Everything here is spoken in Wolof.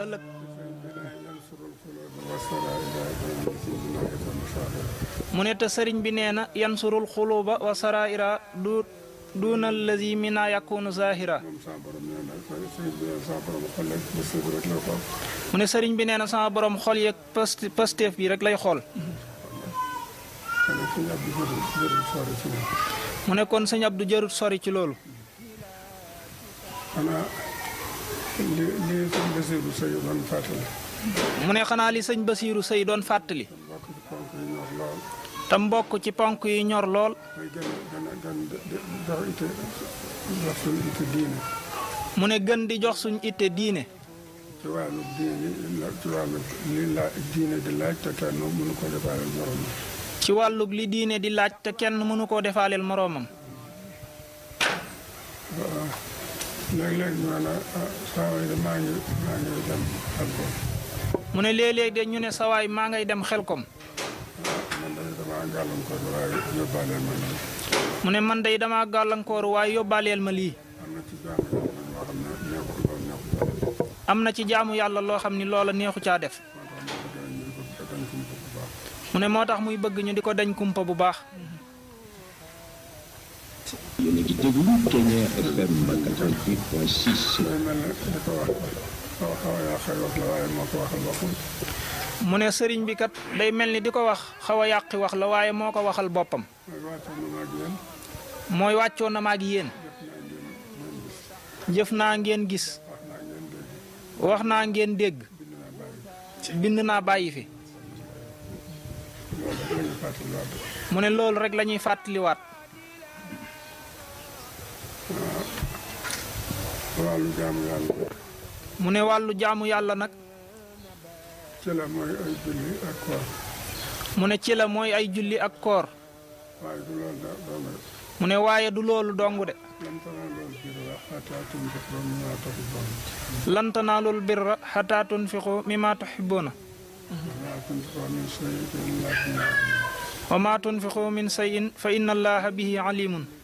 ëllëg mu ne te sëriñ bi nee na yansurul xuluba wa saraira du duna allazi mina yakunu zahira mu ne sëriñ bi nee na sama borom xol yeeg past pasteef bi rek lay xool mu ne kon sëñ Abdou jarut sori ci loolu xanaa li li sëñ Basiiru Sëy doon fàttali mu ne xanaa li sëñ Basiiru Sëy doon fàttali bokk ci ponk yi ñor lool te mbokk ci ponk yi ñor lool mooy gën a gën a gën jox ite jox suñu ite diine mu ne gën di jox suñ itte diine ci wàllu diine ci wàllu li la diine di laaj te kenn mënu ko defaaleel morom ci wàllug li diine di laaj te kenn mënu koo defaaleel moroomam léeg-léeg ñu ne saa waay de maa ngi maa ngi dem xel ko mu ne léeg-léeg de ñu ne sawaay maa ngay dem xelkom man de damaa gàllankoor waaye yóbbaaleel ma lii mu ne man day dama gàllankooru waaye yóbbaaleel ma lii am na ci jaamu yàlla ñoo xam ne neexul loolu neexul am na ci jaamu yàlla loo xam ni loola neexu caa def mu ne moo tax muy bëgg ñu di ko dañ kumpa bu baax yéen a ngi déglu Kenya FM 88.6. day mel ne di ko wax xaw xaw a yàqal wax la waaye moo ko waxal boppam mu ne sëriñ bi kat day mel ni di ko wax xaw a yàqi wax la waaye moo ko waxal boppam mooy wàcce na maag yéen mooy wàccoo na ma ak yéen jëf naa ngeen gis wax naa ngeen dégg bind naa bàyyi fi loolu la ñu fàttaliwaat mu ne loolu rek la ñuy fàttaliwaat wàllu jaamu yàlla mu ne wàllu jaamu yàlla nag ci la mooy ay julli ak koor mu ne ci la mooy ay julli ak koor waaye du loolu da doon rek mu ne waaye du loolu dong de lam tanaa loolu biir la xataa tunfiqu mimmaa tuhibbuun lan tanaalul birra xataa tunfiqu mimma tuxibbuuna wa maa tunfiqu min shay'in illa fi wa ma tunfiqu min sayin fa inna allaha bihi alimun